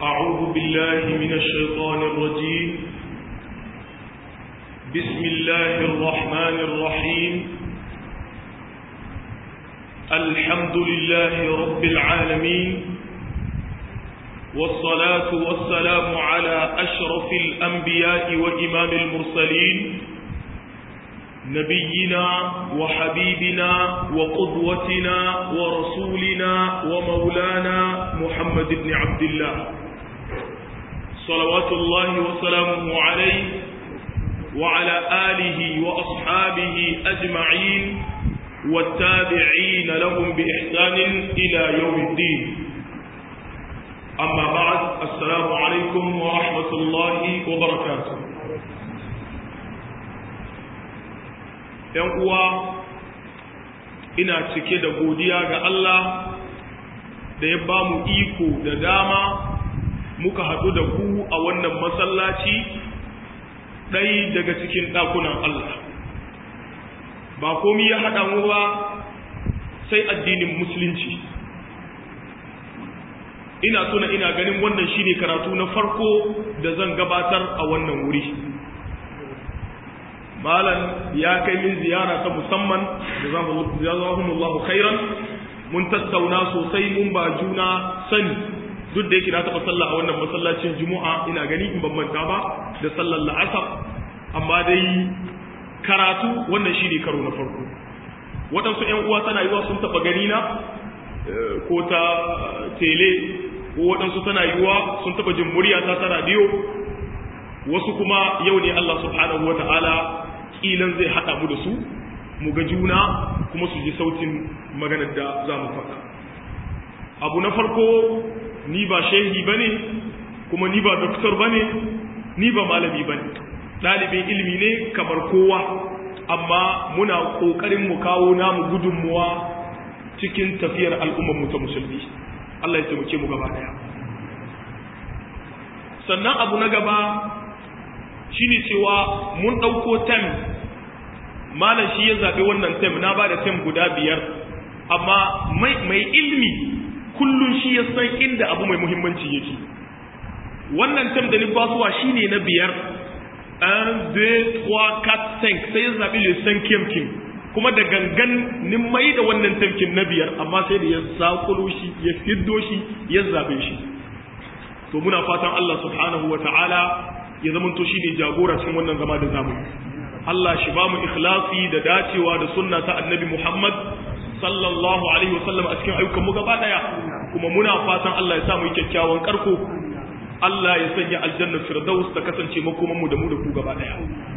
أعوذ بالله من الشيطان الرجيم بسم الله الرحمن الرحيم الحمد لله رب العالمين والصلاة والسلام على أشرف الأنبياء وإمام المرسلين نبينا وحبيبنا وقدوتنا ورسولنا ومولانا محمد بن عبد الله صلوات الله وسلامه عليه وعلى آله وأصحابه أجمعين والتابعين لهم بإحسان إلى يوم الدين أما بعد السلام عليكم ورحمة الله وبركاته ‘yan uwa ina cike da godiya ga Allah da ya ba mu iko da dama muka haɗu da ku a wannan masallaci ɗai daga cikin ɗakunan Allah ba komi ya haɗa mu ba sai addinin musulunci ina tuna ina ganin wannan shine karatu na farko da zan gabatar a wannan wuri malam ya kai min ziyara ta musamman jazahumullahu khairan mun tattauna sosai mun ba juna sani duk da yake na taɓa sallah a wannan masallacin juma'a ina gani in ban manta ba da sallar la'asar amma dai karatu wannan shine karo na farko waɗansu ƴan uwa tana yiwa sun taɓa gani na ko ta tele ko waɗansu tana yiwa sun taɓa jin murya ta ta radiyo wasu kuma yau ne Allah subhanahu wa ta'ala kilan zai haɗa mu da su mu ga juna kuma su ji sautin maganar da za mu faɗa abu na farko ni ba shehi ba ne kuma ni ba doktor ba ne ni ba malami ba ne ɗalibin ilimi ne kamar kowa amma muna ƙoƙarin mu kawo namu gudunmuwa cikin tafiyar al'ummar mu ta musulmi Allah ya taimake mu gaba ɗaya sannan abu na gaba shine cewa mun ɗauko tem malam shi ya zaɓi wannan tem na ba da tem guda biyar amma mai ilmi kullum shi ya san inda abu mai muhimmanci yake wannan tem da nifasuwa shi ne na biyar 1 2 3 4 5 sai ya zaɓi lissan kim kim kuma da gangan nin mai da wannan temkin na biyar amma sai da ya zakulo shi ya fiddo shi ya zaɓe shi to muna fatan Allah subhanahu wa ta'ala ya zamanto shi ne jagora cikin wannan zama da zamu Allah shi ba mu ikhlasi da dacewa da sunna ta annabi Muhammad sallallahu alaihi wasallam a cikin ayyukan mu gaba daya kuma muna fatan Allah ya sa mu yi kyakkyawan karko Allah ya sanya aljanna firdaus ta kasance makoman mu da mu da ku gaba daya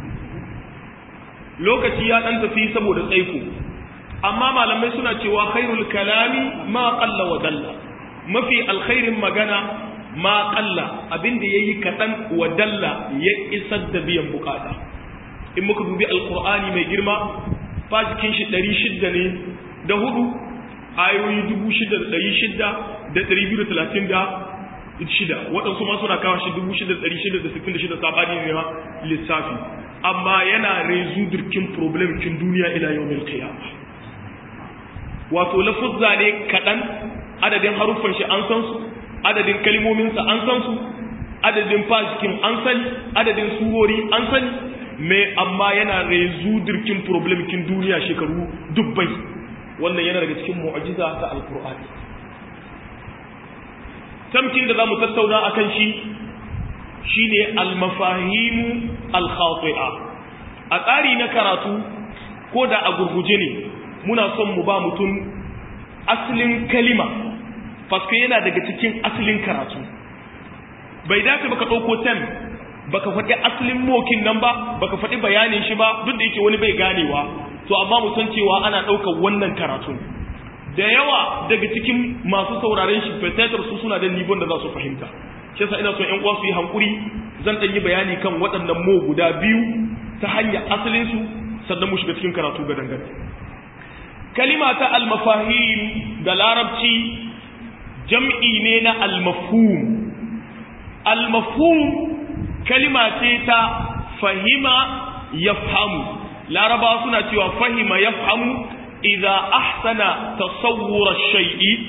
lokaci ya dan tafi saboda tsaiko amma malamai suna cewa khairul kalami ma qalla wa dalla mafi alkhairin magana ma ƙalla abinda ya yi kaɗan wa dalla ya isar da biyan bukata in muka dubi alkur'ani mai girma fajikin shi ɗari shidda ne da hudu ayoyi dubu shida da ɗari shidda da ɗari biyu da talatin da shida waɗansu ma suna kawo shi dubu shida da ɗari shida da sittin da shida saɓani ne ma lissafi amma yana rezu dirkin problem kin duniya ila yau mil qiyama wato lafuzza ne kaɗan adadin haruffan shi an san su adadin kalmominsa an san su adadin fashikin an sani adadin surori an sani mai amma yana rezu dirkin problemkin duniya shekaru dubbai wannan yana daga cikin mu'ajiza ta alkur'ani tamkin da za mu tattauna a kan shi shine almafahimu alkhati'a a tsari na karatu ko da a gurguje ne muna son mu ba mutum asalin kalima faske yana daga cikin asalin karatu bai dace baka ɗauko tem baka faɗi asalin mokin nan ba baka faɗi bayanin shi ba duk da yake wani bai ganewa to amma mu san cewa ana ɗaukar wannan karatu da yawa daga cikin masu sauraren shi fetatar su suna da nibon da za su fahimta shi yasa ina son ƴan uwa su yi hankuri zan ɗan yi bayani kan waɗannan mo guda biyu ta hanyar asalin su sannan mu shiga cikin karatu ga dangane kalima ta almafahim da larabci jam'i ne na almafhum almafhum kalima ce ta fahima yafhamu laraba suna cewa fahima yafhamu idza ahsana tasawwura shay'i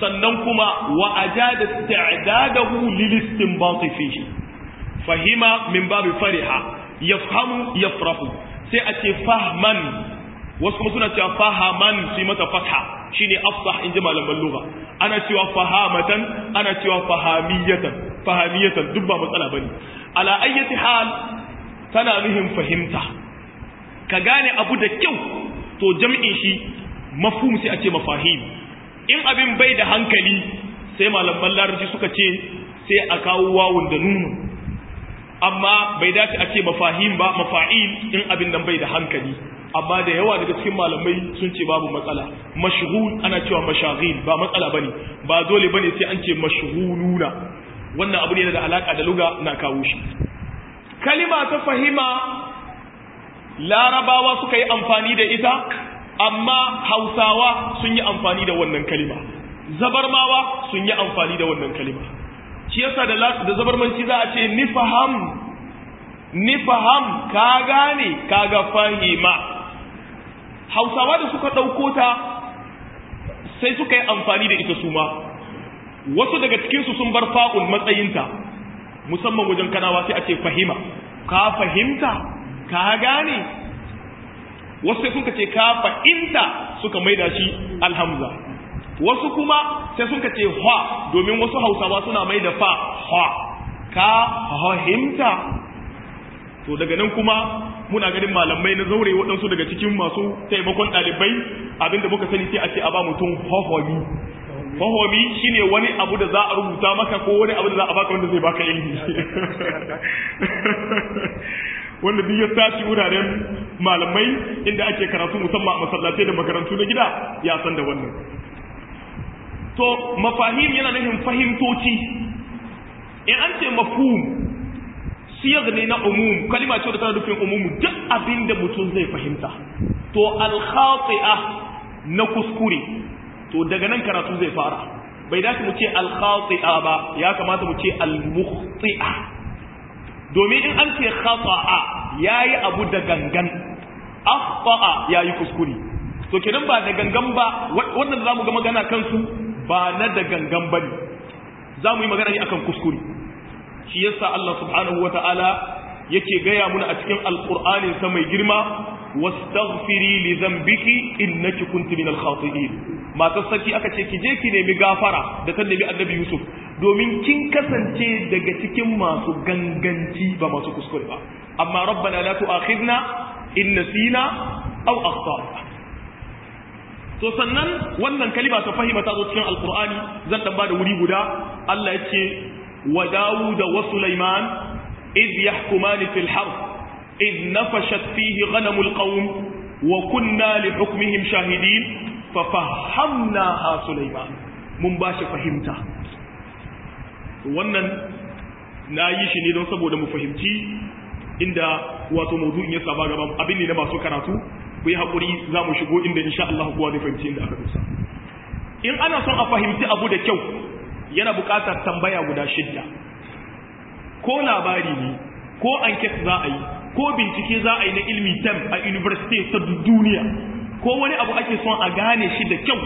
sannan kuma wa ajada isti'dadahu lil istinbat fihi fahima min babi fariha yafhamu yafrahu sai a ce fahman wasu kuma suna cewa fahaman su yi mata fatha shine afsah inji malaman lugha ana cewa fahamatan ana cewa fahamiyatan fahamiyatan duk ba matsala bane ala ayyati hal tana nuhin fahimta ka gane abu da kyau to jam'in shi mafhum sai a ce mafahim in abin bai da hankali sai malaman larabci suka ce sai a kawo wawun da nunu amma bai dace a ce mafahim ba mafa'il in abin nan bai da hankali amma da yawa daga cikin malamai sun ce babu matsala mashghul ana cewa mashaghil ba matsala bane ba dole bane sai an ce mashghuluna wannan abu ne da alaka da luga na kawo shi kalima ta fahima larabawa suka yi amfani da ita amma hausawa sun yi amfani da wannan kalima zabarmawa sun yi amfani da wannan kalima shi yasa da da zabarmanci za a ce ni faham ni faham ka gane kaga fahima hausawa da suka ɗauko ta sai suka yi amfani da ita su ma wasu daga cikinsu sun bar fa'un matsayinta musamman wajen kanawa sai a ce fahima ka fahimta ka gane wasu sai suka ce ka fahimta suka maida shi alhamza wasu kuma sai suka ce hwa domin wasu hausawa suna mai da fa hwa ka fahimta to daga nan kuma muna ganin malamai na zaure waɗansu daga cikin masu taimakon ɗalibai abinda muka sani sai a ce a ba mutum hohomi hohomi shine wani abu da za a rubuta maka ko wani abu da za a baka wanda zai baka ilimi wanda duk ya tashi wuraren malamai inda ake karatu musamman a masallatai da makarantu na gida ya san da wannan to mafahim yana nufin fahimtoci in an ce mafhum siyar ne na umum kalima ce da tana nufin umumu duk abin da mutum zai fahimta to alkhati'a na kuskure to daga nan karatu zai fara bai dace mu ce alkhati'a ba ya kamata mu ce almukhti'a domin in an ce khata'a yayi abu da gangan akhta'a yayi kuskure to kenan ba da gangan ba wannan zamu ga magana kansu ba na da gangan bane zamu yi magana ne akan kuskure shi yasa Allah subhanahu ta'ala yake gaya muna a cikin alqur'anin sa mai girma wastaghfiri li dhanbiki innaki kunti minal khati'in matar saki aka ce ki je ki nemi gafara da ta nemi annabi Yusuf domin kin kasance daga cikin masu ganganci ba masu kuskure ba amma rabbana la tu'akhidna in nasina aw akhtana to sannan wannan kalima ta fahima ta zo cikin alqur'ani zan dan ba da wuri guda Allah ya ce وداود وسليمان إذ يحكمان في الحرب إذ نفشت فيه غنم القوم وكنا لحكمهم شاهدين ففهمناها سليمان من باش فهمتا wannan na yi shi ne don saboda mu fahimci inda wato maudu'in ya saba gaban abin ne na masu karatu ku yi haƙuri za mu shigo inda insha Allah kowa zai fahimci inda aka dusa in ana son a fahimci abu da kyau yana buƙatar tambaya guda shidda ko labari ne ko anket za a yi ko bincike za a yi na ilmi tem a university ta duniya ko wani abu ake son a gane shi da kyau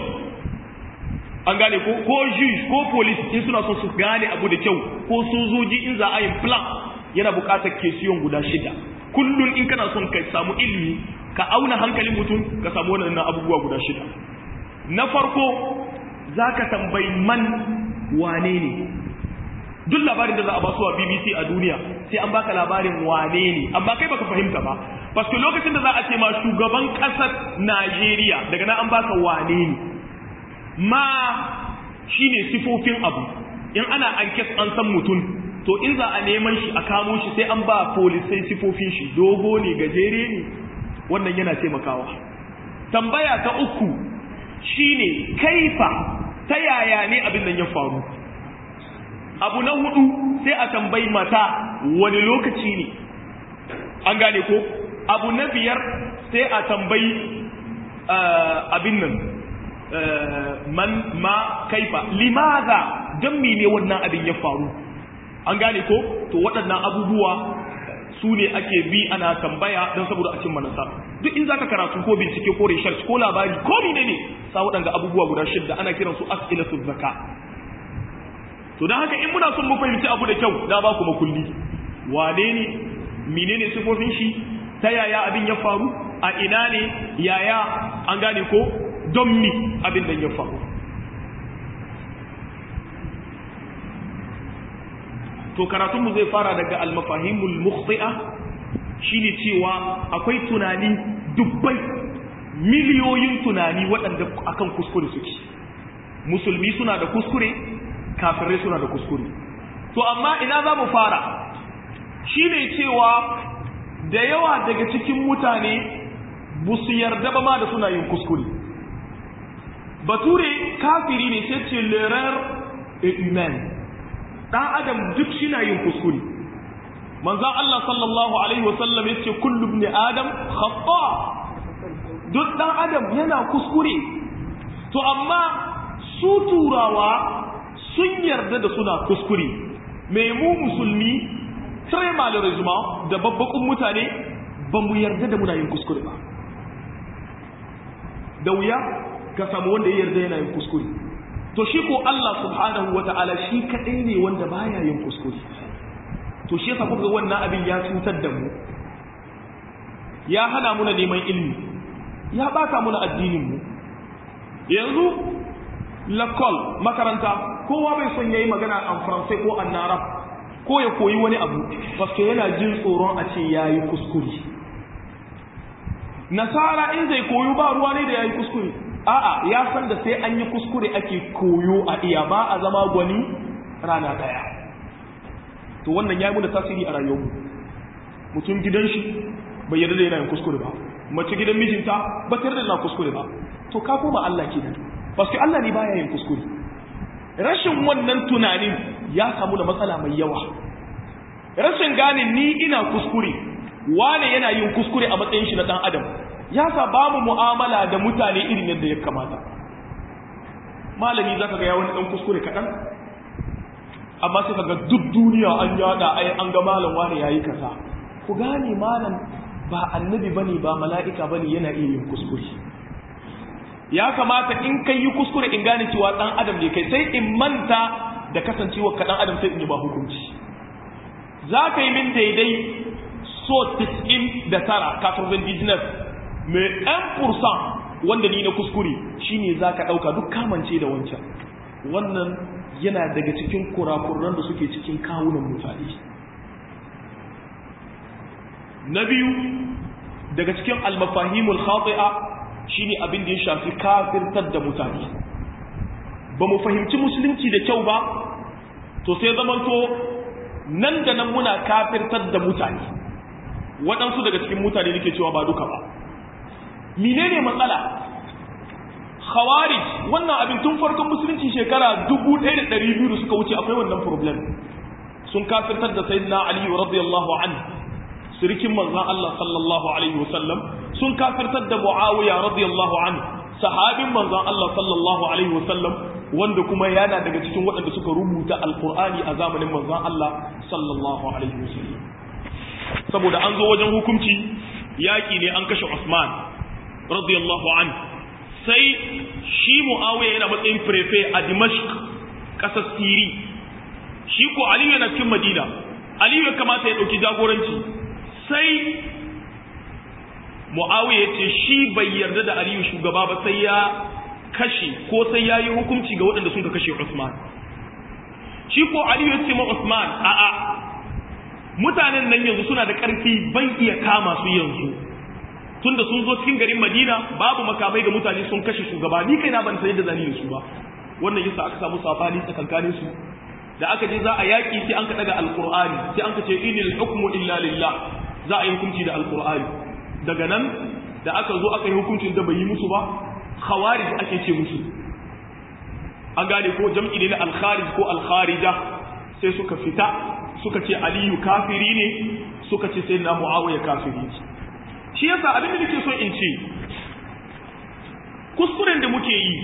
an gane ko ko juge ko police in suna son su gane abu da kyau ko sojoji in za a yi plan yana buƙatar kesiyon guda shida kullum in kana son ka samu ilmi ka auna hankalin mutum ka samu wannan abubuwa guda shida na farko za ka tambayi man wane ne duk labarin da za a ba su a BBC a duniya sai an baka labarin wane ne amma kai baka fahimta ba paske lokacin da za a ce ma shugaban kasar Najeriya daga nan an baka wane ne ma shine sifofin abu in ana ankes an san mutum to in za a neman shi a kamo shi sai an ba polisai sifofin shi dogo ne gajere ne wannan yana taimakawa tambaya ta uku shine kaifa ta yaya ne abin nan ya faru abu na hudu sai a tambayi mata wani lokaci ne an gane ko abu na biyar sai a tambayi abin nan man ma kaifa limaza don ne wannan abin ya faru an gane ko to waɗannan abubuwa su ne ake bi ana tambaya don saboda a cimma nasara duk in zaka karatu ko bincike ko research ko labari ko ne ne sa waɗanga abubuwa guda shidda ana kiran su as'ilatu zakka to don haka in muna son mu fahimci abu da kyau da ba ku makulli wane ne menene sifofin shi ta yaya abin ya faru a ina ne yaya an gane ko don mi abin da ya faru to karatunmu zai fara daga almafahimul mukhti'a shine cewa akwai tunani dubbai miliyoyin tunani waɗanda akan kuskure suke musulmi suna da kuskure kafirai suna da kuskure to amma ina za mu fara shine cewa da yawa daga cikin mutane ba su yarda ba ma da suna yin kuskure bature kafiri ne sai ce l'erreur est humaine dan adam duk shina yin kuskure manzon Allah sallallahu alaihi wasallam yace kullu ibn adam khata duk dan adam yana kuskure to amma su turawa sun yarda da suna kuskure me mu musulmi très malheureusement da babbakun mutane ba mu yarda da muna yin kuskure ba da wuya ka samu wanda ya yarda yana yin kuskure to shi ko Allah subhanahu wa ta'ala shi kaɗai ne wanda baya yin kuskure to shi yasa kuka wannan abin ya cutar da mu ya hana muna neman ilimi ya bata muna addinin mu yanzu lakol makaranta kowa bai son yayi magana an faransai ko an narab ko ya koyi wani abu paske yana jin tsoron a ce yayi kuskure nasara in zai koyo ba ruwa ne da yayi kuskure a'a ya san da sai an yi kuskure ake koyo a iya ba a zama gwani rana daya to wannan ya yi muna tasiri a rayuwarmu mutum gidan shi bai yarda da yana yin kuskure ba mace gidan mijinta ba ta yarda da kuskure ba to ka koma Allah kenan paske Allah ne baya yin kuskure rashin wannan tunanin ya samu da matsala mai yawa rashin gane ni ina kuskure wane yana yin kuskure a matsayin shi na dan adam ya sa ba mu mu'amala da mutane irin yadda ya kamata malami za ka ga ya wani ɗan kuskure kaɗan amma sai ka ga duk duniya an yada ai an ga malam wani ya yi kasa ku gane malam ba annabi bane ba mala'ika bane yana iya yin kuskure ya kamata in kai yi kuskure in gane cewa ɗan adam ne kai sai in manta da kasancewa ka ɗan adam sai in yi ba hukunci za ka yi min daidai so 99 kafin business mai ɗan fursan wanda ni na kuskure shine za ka ɗauka duk kamance da wancan wannan yana daga cikin kurakuran da suke cikin kawunan mutane na biyu daga cikin almafahimul khati'a shine abin da ya shafi kafirtar da mutane ba mu fahimci musulunci da kyau ba to sai zamanto nan da nan muna kafirtar da mutane waɗansu daga cikin mutane nake cewa ba duka ba menene matsala khawarij wannan abin tun farkon musulunci shekara 1200 da suka wuce akwai wannan problem sun kafirtar da sayyidina ali radiyallahu anhu sirikin manzon Allah sallallahu alaihi wasallam sun kafirtar da muawiya radiyallahu anhu sahabin manzon Allah sallallahu alaihi wasallam wanda kuma yana daga cikin waɗanda suka rubuta alqur'ani a zamanin manzon Allah sallallahu alaihi wasallam saboda an zo wajen hukunci yaki ne an kashe Usman radiyallahu an sai shi muawiya yana matsayin prefe a dimashq kasar siri shi ko aliyu yana cikin madina aliyu ya kamata ya dauki jagoranci sai muawiya ya ce shi bai yarda da aliyu shugaba ba sai ya kashe ko sai ya yi hukunci ga waɗanda sun ka kashe usman shi ko aliyu ya ce ma usman a'a mutanen nan yanzu suna da ƙarfi ban iya kama su yanzu tunda sun zo cikin garin Madina babu makamai ga mutane sun kashe shugaba ni kaina ban san yadda zan yi da su ba wannan yasa aka samu sabani tsakankanin su da aka je za a yaki sai an ka daga alqur'ani sai an ka ce inil hukmu illa lillah za a yi hukunci da alqur'ani daga nan da aka zo aka yi hukuncin da bai yi musu ba khawarij ake ce musu an gane ko jam'i ne na al-kharij ko al-kharija sai suka fita suka ce aliyu kafiri ne suka ce sai na muawiya kafiri ne shi yasa abin da nake so in ce kuskuren da muke yi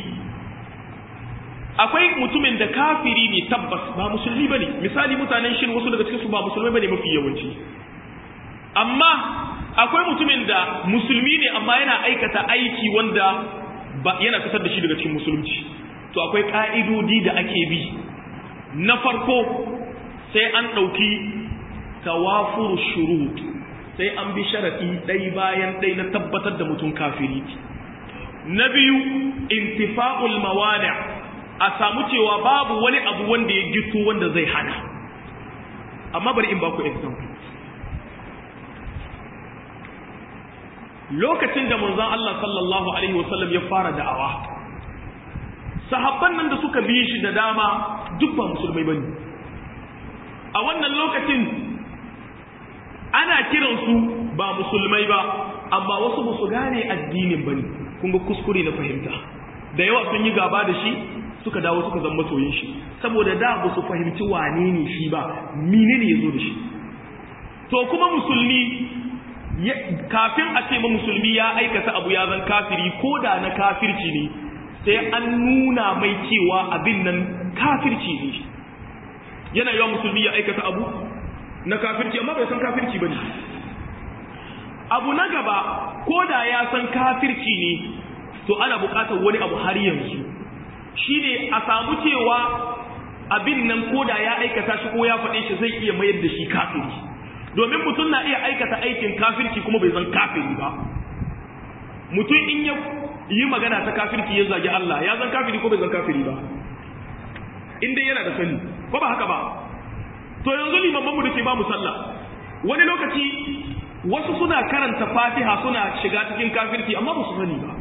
akwai mutumin da kafiri ne tabbas ba musulmi bane misali mutanen shin wasu daga cikin su ba musulmai bane mafi yawanci amma akwai mutumin da musulmi ne amma yana aikata aiki wanda ba yana fitar da shi daga cikin musulunci to akwai ka'idodi da ake bi na farko sai an ɗauki tawafur shurut sai an bi sharaɗi ɗai bayan ɗai na tabbatar da mutum kafiri na biyu intifa'ul mawani a samu cewa babu wani abu wanda ya gitu wanda zai hana amma bari in baku example lokacin da manzon Allah sallallahu alaihi wasallam ya fara da'awa sahabban nan da suka bi shi da dama duk ba musulmai bane a wannan lokacin ana kiransu ba musulmai ba amma wasu ba su gane addinin bane kun ga kuskure na fahimta da yawa sun yi gaba da shi suka dawo suka zama masoyin shi saboda da ba su fahimci wane ne shi ba menene ya zo da shi to kuma musulmi kafin a ce ma musulmi ya aikata abu ya zan kafiri ko da na kafirci ne sai an nuna mai cewa abin nan kafirci ne yana yawan musulmi ya aikata abu na kafirci amma bai san kafirci ba ne abu na gaba ko da ya san kafirci ne to ana buƙatar wani abu har yanzu shi ne a samu cewa abin nan ko da ya aikata shi ko ya faɗe shi zai iya mayar da shi kafiri domin mutum na iya aikata aikin kafirci kuma bai zan kafiri ba mutum in ya yi magana ta kafirci ya zagi Allah ya zan kafiri ko bai zan kafiri ba in dai yana da sani ko ba haka ba to yanzu limaman mu da ke ba mu sallah wani lokaci wasu suna karanta fatiha suna shiga cikin kafirci amma ba su sani ba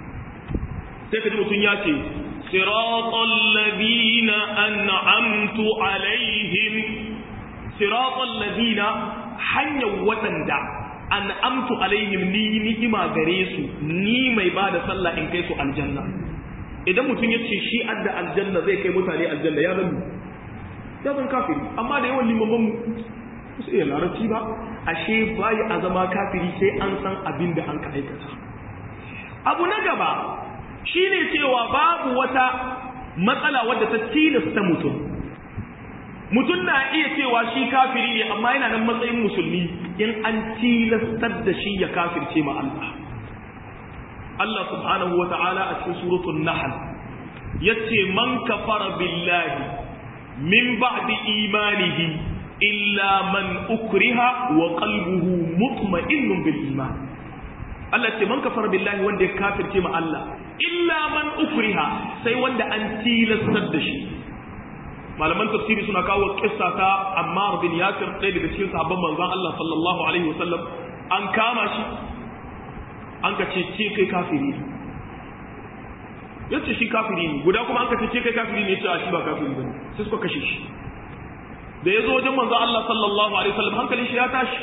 sai ka ji mutum ya ce siratal ladina an'amtu alaihim siratal ladina hanyar waɗanda an amtu alaihim ni ni'ima gare su ni mai ba da sallah in kai su aljanna idan mutum ya ce shi adda aljanna zai kai mutane aljanna ya zan ya zan kafiri amma da yawan limaman mu su iya larabci ba ashe bayi a zama kafiri sai an san abin da an ka aikata abu na gaba shine cewa babu wata matsala wadda ta tilasta mutum mutum na iya cewa shi kafiri ne amma yana nan matsayin musulmi in an tilastar da shi ya kafirce ma Allah Allah subhanahu wa ta'ala a cikin suratul nahl yace man kafara billahi min ba'di imanihi illa man ukriha wa qalbuhu mutma'innun bil iman Allah ce man kafara billahi wanda ya kafirce ma Allah illa man ukriha sai wanda an tilastar da shi malaman tafsiri suna kawo kissa ta Ammar bin Yasir ɗaya daga cikin sahabban manzon Allah sallallahu alaihi wasallam an kama shi an ka ce ce kai kafiri ne yace shi kafiri ne guda kuma an ka ce ce kai kafiri ne yace a shi ba kafiri bane sai suka kashe shi da ya zo wajen manzon Allah sallallahu alaihi wasallam hankalin shi ya tashi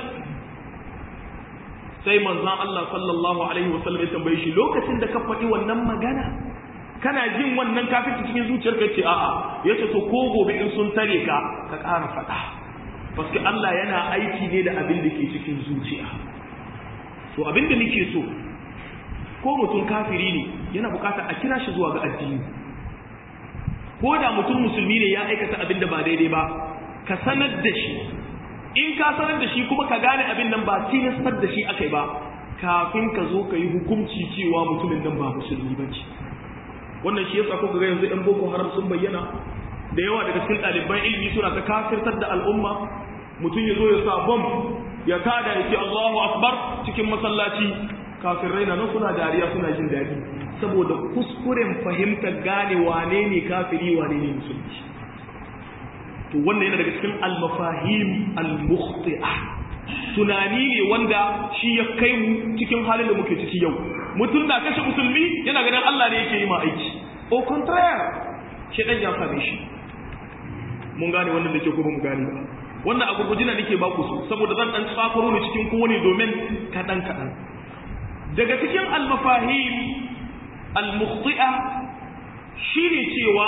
sai manzon Allah sallallahu alaihi wasallam ya tambaye shi lokacin da ka faɗi wannan magana kana jin wannan kafirci cikin zuciyarka ce a'a yace to ko gobe in sun tare ka ka ƙara faɗa paske Allah yana aiki ne da abin da ke cikin zuciya to abin da nake so ko mutum kafiri ne yana bukatar a kira shi zuwa ga addini ko da mutum musulmi ne ya aikata abin da ba daidai ba ka sanar da shi in ka sanar da shi kuma ka gane abin nan ba tilastar da shi akai ba kafin ka zo ka yi hukunci cewa mutumin nan ba musulmi ba ce wannan shi yasa kuka ga yanzu ɗan boko haram sun bayyana da yawa daga cikin ɗaliban ilimi suna ta kafirtar da al'umma mutum ya zo ya sa bom ya kada ya ce Allahu akbar cikin masallaci kafirai na nan suna dariya suna jin daɗi saboda kuskuren fahimtar gane wane ne kafiri wane ne musulmi to wannan yana daga cikin al-mafahim al-mukhti'a tunani ne wanda shi ya kai mu cikin halin da muke ciki yau mutum na kashe musulmi yana ganin Allah ne yake yi ma aiki au contraire shi dan ya same shi mun gane wannan da ke ko mu gane ba wannan a gurgujina nake ba ku su saboda zan dan tsakaro ne cikin kowane domin kadan kadan daga cikin al-mafahim al-mukhti'a shine cewa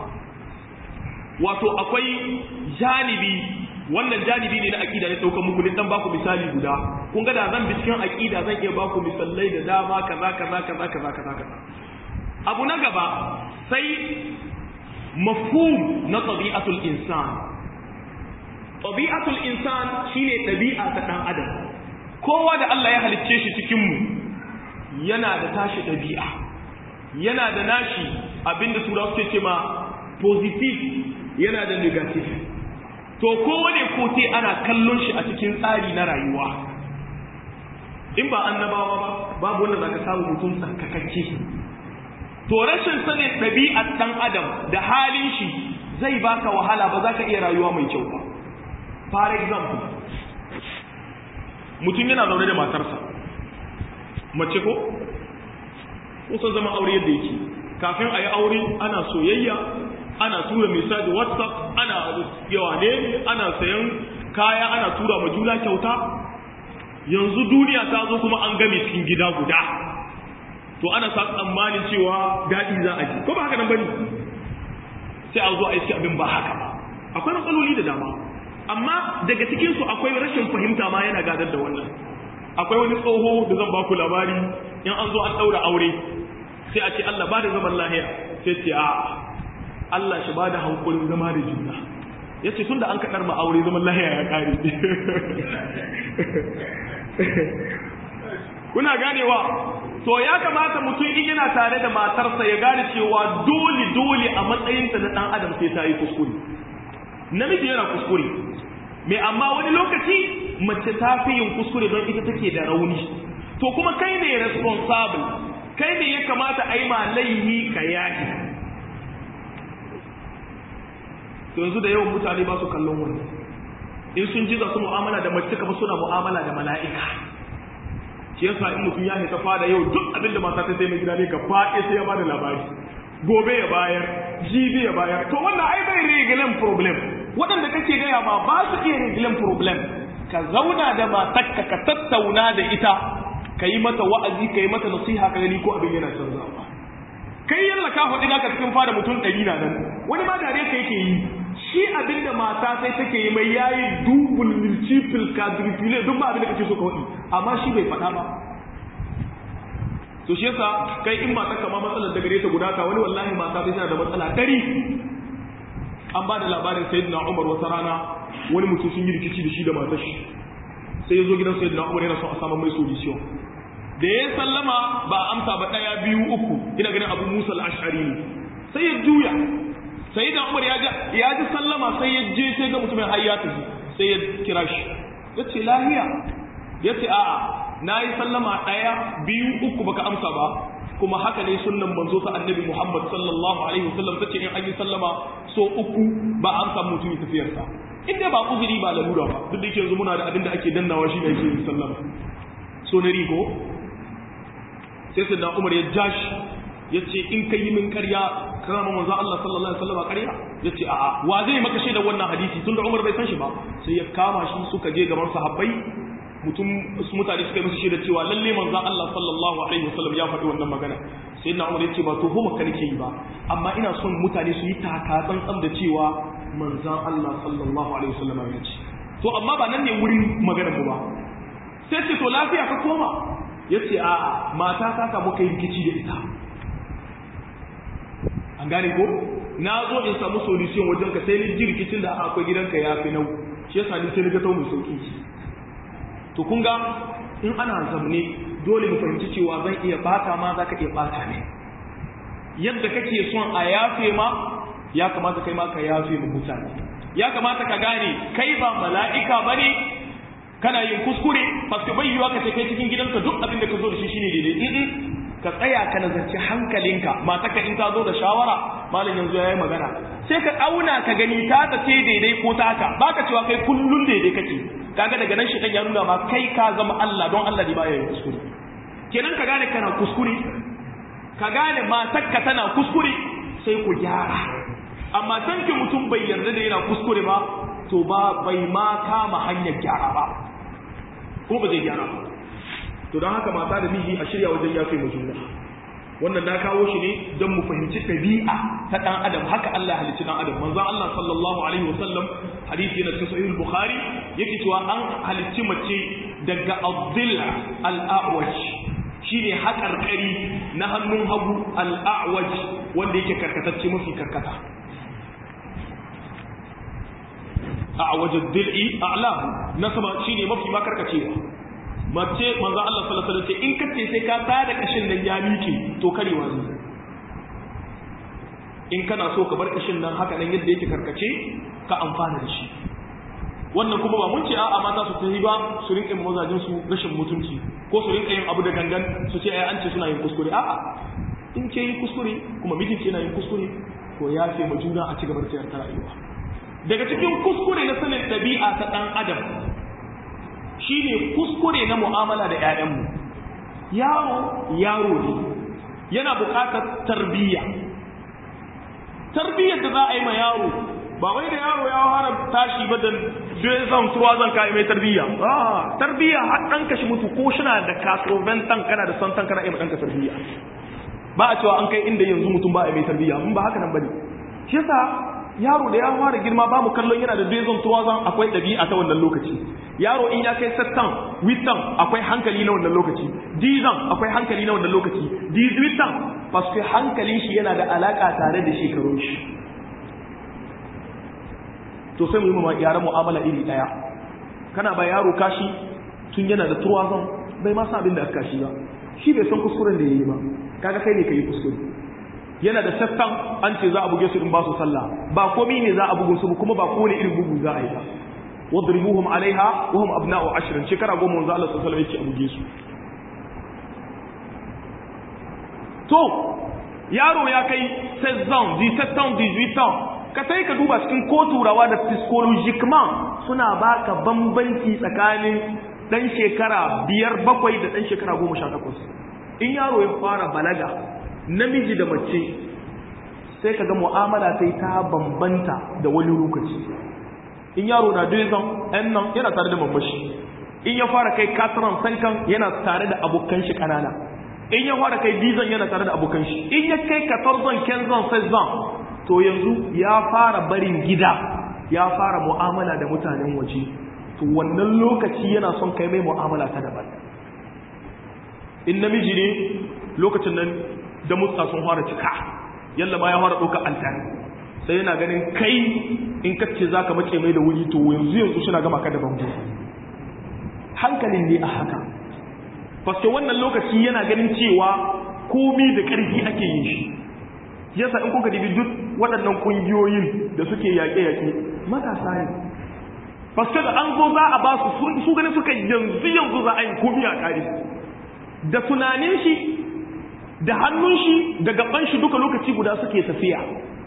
wato akwai janibi wannan janibi ne na aqida ne daukar muku ne dan baku misali guda kun ga da zan bi cikin aqida zan iya baku misalai da dama kaza kaza kaza kaza kaza kaza abu na gaba sai mafhum na tabi'atul insan tabi'atul insan shine tabi'a ta dan adam kowa da Allah ya halicce shi cikin mu yana da tashi dabi'a yana da nashi abinda turawa suke ce ma positive yana da negative to kowane kote ana kallon shi a cikin tsari na rayuwa in ba annabawa ba babu wanda zaka samu mutum tsarkakakke to rashin sanin ɗabi'ar ɗan adam da halin shi zai baka wahala ba za ka iya rayuwa mai kyau ba for example mutum yana zaune da matarsa mace ko kusan zama aure yadda yake kafin a yi aure ana soyayya ana tura misali whatsapp ana yawa ne ana sayan kaya ana tura ma juna kyauta yanzu duniya ta zo kuma an game cikin gida guda to ana sa tsammanin cewa daɗi za a ji ko ba haka nan bane sai a zo a iske abin ba haka ba akwai matsaloli da dama amma daga cikin su akwai rashin fahimta ma yana gadar da wannan akwai wani tsoho da zan baku labari in an zo an ɗaura aure sai a ce Allah ba da zaman lahiya sai ce a Allah shi ba da hankulin zama da juna ya ce tun da an kaɗar ma aure zaman lahiya ya ƙare kuna ganewa to ya kamata mutum in yana tare da matarsa ya gane cewa dole dole a matsayinta na ɗan adam sai ta yi kuskure namiji yana kuskure mai amma wani lokaci mace ta fi yin kuskure don ita take da rauni to kuma kai ne responsible kai ne ya kamata a yi ma laihi ka yaki to yanzu da yawan mutane ba su kallon wannan in sun ji za su mu'amala da mace kamar suna mu'amala da mala'ika shi yasa in mutum ya ta fada yau duk abin da mata ta sai mai gida ne gaba ɗaya sai ya bada labari gobe ya bayar jibi ya bayar to wannan ai bai regilan problem waɗanda kake gaya ma ba su iya regilan problem ka zauna da matarka ka tattauna da ita ka yi mata wa'azi ka yi mata nasiha ka gani ko abin yana canzawa kai yalla ka faɗi naka cikin fada mutum ɗari na nan wani ma dare ka yake yi shi abin da mata sai take yi mai yayi dubul multiple quadruple duk ba abin da kake so ka faɗi amma shi bai faɗa ba to shi yasa kai in mata kama matsalar da gare ta guda ka wani wallahi mata bai tana da matsala ɗari an ba da labarin sayyidina Umar wata rana wani mutum sun yi rikici da shi da matar shi sai ya zo gidan sayyidina Umar yana son a samu mai solution da ya sallama ba amsa ba ɗaya biyu uku ina ganin abu musa al'ashari ne sai ya juya sai da umar ya ji sallama sai ya je sai ga mutumin har ya tafi sai ya kira shi ya ce lahiya ya ce a'a na yi sallama ɗaya biyu uku baka amsa ba kuma haka ne sunnan manzo ta annabi muhammad sallallahu alaihi wasallam ta ce in an yi sallama so uku ba amsa mutumin tafiyarsa in dai ba uzuri ba lalura ba duk da yake yanzu muna da abin da ake dannawa shi ne ake yin sallama so na rigo sai sai da umar ya jashi ya ce in ka yi min karya kana ma manzo Allah sallallahu alaihi wasallam karya ya ce a'a wa zai maka shaida wannan hadisi tun da umar bai san shi ba sai ya kama shi suka je gaban sahabbai mutum su mutane suka yi musu shaida cewa lalle manzo Allah sallallahu alaihi wasallam ya faɗi wannan magana sai na umar ya ce ba to homa ka nake yi ba amma ina son mutane su yi taka tsantsan da cewa manzon Allah sallallahu alaihi wasallam ya ce to amma ba nan ne wurin maganar mu ba sai ce to lafiya ka koma ya ce a mata ta samu kai rikici da ita an gane ko na zo in samu solution wajen ka sai ni ji rikicin da akwai gidanka ya fi nau shi yasa ni sai ni ga mai sauki to kun ga in ana zamne dole mu fahimci cewa zan iya bata ma za ka iya bata ne yadda kake son a yafe ma ya kamata kai ma ka yafe ma mutane ya kamata ka gane kai ba mala'ika bane kana yin kuskure paske bai yiwa ka ce kai cikin gidanka duk abin da ka zo da shi shine daidai ka tsaya ka nazarci hankalinka matarka in ta zo da shawara malam yanzu yayi magana sai ka auna ka gani ta ta ce daidai ko ta haka baka cewa kai kullun daidai kake kaga daga nan shedan ya nuna ma kai ka zama Allah don Allah ne baya yin kuskure kenan ka gane kana kuskure ka gane matarka tana kuskure sai ku gyara amma tanke mutum bai yarda da yana kuskure ba to ba bai ma kama hanyar gyara ba kuma ba zai gyara ba to don haka mata da miji a shirya wajen yafe mu juna wannan na kawo shi ne don mu fahimci ɗabi'a ta ɗan adam haka Allah halicci ɗan adam manzon Allah sallallahu alaihi wasallam hadisi yana cikin sahih bukhari yake cewa an halicci mace daga adil al-a'waj shine haƙarƙari na hannun hagu al-a'waj wanda yake karkatacce mafi karkata a wajen dil'i a'lahu na sama shine mafi makarkacewa mace manzo Allah sallallahu alaihi wasallam in kace sai ka tada kashin nan ya mike to karewa ne in kana so ka bar kashin nan haka nan yadda yake karkace ka amfana da shi wannan kuma ba mun ce a'a mata su tafi ba su rinka yin mazajin su rashin mutunci ko su rinka yin abu da gangan su ce ai an ce suna yin kuskure a'a in ke yi kuskure kuma mijinki yana yin kuskure to ya ce ma juna a ci gaba da ta rayuwa daga cikin kuskure na sanin ɗabi'a ta ɗan adam shine kuskure na mu'amala da 'ya'yanmu yaro yaro ne yana buƙatar tarbiyya tarbiyyar da za a yi ma yaro ba wai da yaro ya fara tashi ba da zan tuwa zan kai mai tarbiyya a tarbiyya har dan kashi mutu ko shina da kasoven tan kana da san tan kana yi danka tarbiyya ba a cewa an kai inda yanzu mutum ba a mai tarbiyya mun ba haka nan bane shi yasa yaro da ya fara girma ba mu kallon yana da dezon tuwa zan akwai dabi'a ta wannan lokaci yaro in ya kai sattan witan akwai hankali na wannan lokaci dizan akwai hankali na wannan lokaci dizwitan paske hankalin shi yana da alaka tare da shekarun shi to sai mu yi ma yaran mu'amala iri daya kana ba yaro kashi tun yana da turwazon bai ma san abin da aka kashi ba shi bai san kuskuren da yayi ba kaga kai ne kai kuskure yana da saffan an ce za a buge su in ba su sallah ba komai ne za a bugu su kuma ba kowane irin bugu za a yi ba wadribuhum alaiha wa hum abna'u ashrin shekara goma manzo Allah sallallahu alaihi wasallam yake a buge su to yaro ya kai 16 ans 17 ans 18 ans ka sai ka duba cikin ko turawa da psychologiquement suna baka bambanci tsakanin dan shekara biyar bakwai da dan shekara goma sha takwas in yaro ya fara balaga namiji da mace sai ka ga mu'amala sai ta bambanta da wani lokaci in yaro na dozan ɗan nan yana tare da mamashi in ya fara kai kataran sankan yana tare da abokan shi ƙanana in ya fara kai dizan yana tare da abokan shi in ya kai katarzan kenzan sezan to yanzu ya fara barin gida ya fara mu'amala da mutanen waje to wannan lokaci yana son kai mai mu'amala ta daban in namiji ne lokacin nan da mutsa sun fara cika yalla ma ya fara ɗauka altani sai yana ganin kai in kace za ka mace mai da wuri to yanzu yanzu suna gama ka da bango hankalin ne a haka faske wannan lokaci yana ganin cewa komi da ƙarfi ake yin shi yasa in kuka dibi duk waɗannan ƙungiyoyin da suke yaƙe-yaƙe matasa ne faske da an zo za a ba su su gani suka yanzu yanzu za a yi komi a ƙari da tunanin shi da hannun shi da gaban shi duka lokaci guda suke tafiya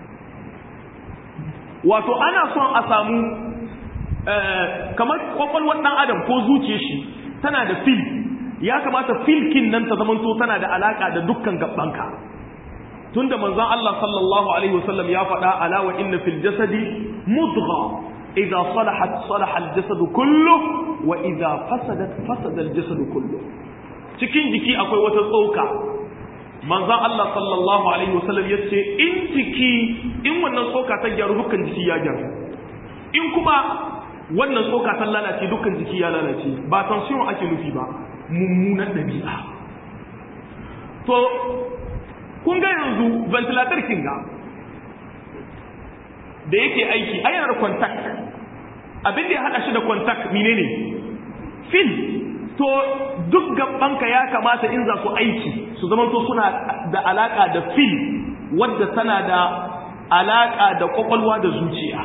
wato ana son a samu kamar kwakwalwar ɗan adam ko zuciya shi tana da fil ya kamata filkin nan ta zamanto tana da alaka da dukkan gabanka tunda manzon Allah sallallahu alaihi wasallam ya faɗa ala wa inna fil jasadi mudgha idza salahat salaha al jasad kullu wa idza fasadat fasada al jasad kullu cikin jiki akwai wata tsoka manzon Allah sallallahu alaihi wasallam yace in jiki in wannan tsoka ta gyaru dukkan jiki ya gyaru in kuma wannan tsoka ta lalace dukkan jiki ya lalace ba tension ake nufi ba mummunan ɗabi'a to kun ga yanzu ventilator kinga da yake aiki a yana da contact abin da ya haɗa shi da contact menene fil to duk gabanka ya kamata in za su aiki su zama to suna da alaka da fil wadda tana da alaka da kwakwalwa da zuciya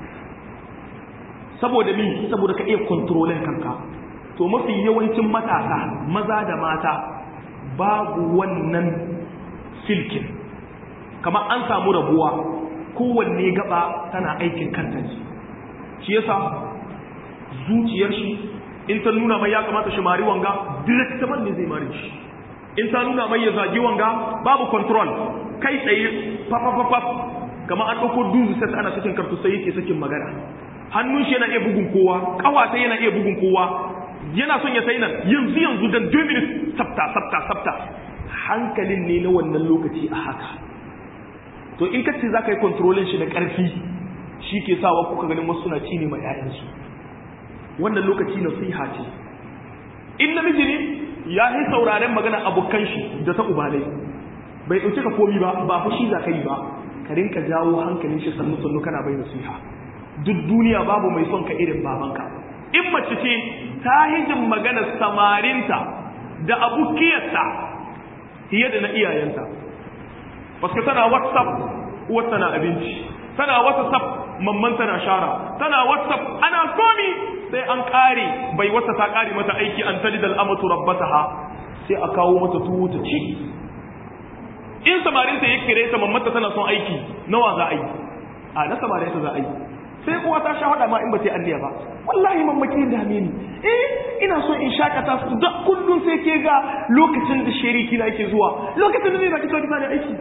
saboda mi saboda ka iya kontrolin kanka to mafi yawancin matasa maza da mata babu wannan filkin kamar an samu rabuwa kowanne gaba tana aikin kanta ne shi yasa zuciyar shi in ta nuna mai ya kamata shi mari wanga directement ne zai mari shi in ta nuna mai ya zagi wanga babu control kai tsaye papapapap kamar an ɗauko duzu sai ana sakin kartu sai yake sakin magana hannun shi yana iya bugun kowa ƙawata yana iya bugun kowa yana son ya sai nan yanzu yanzu dan 2 minutes sabta sabta sabta hankalin ne na wannan lokaci a haka to in kace za ka yi kontrolin shi da ƙarfi shi ke sawa kuka ganin wasu suna ci ne ma 'ya'yansu wannan lokaci nasiha ce in namiji ne ya yi sauraren magana abokan shi da ta ubalai bai ɗauke ka komi ba ba fushi za ka yi ba ka rinka jawo hankalin shi sannu sannu kana bai nasiha duk duniya babu mai son ka irin babanka in mace ce ta hijin maganar samarinta da abukiyarta fiye da na iyayenta wasu tana whatsapp uwar tana abinci tana whatsapp mamman tana shara tana whatsapp ana komi sai an kare bai wata ta kare mata aiki an talid al'amatu rabbataha sai a kawo mata tuwo ta ci in samarinta ya kire ta mammata tana son aiki nawa za a yi a na samarinta za a yi sai kuwa ta sha hada ma in ba ta yi anniya ba wallahi mamaki da ni eh ina so in shakata su da kullum sai ke ga lokacin da shariki na yake zuwa lokacin da zai baki sauki bani aiki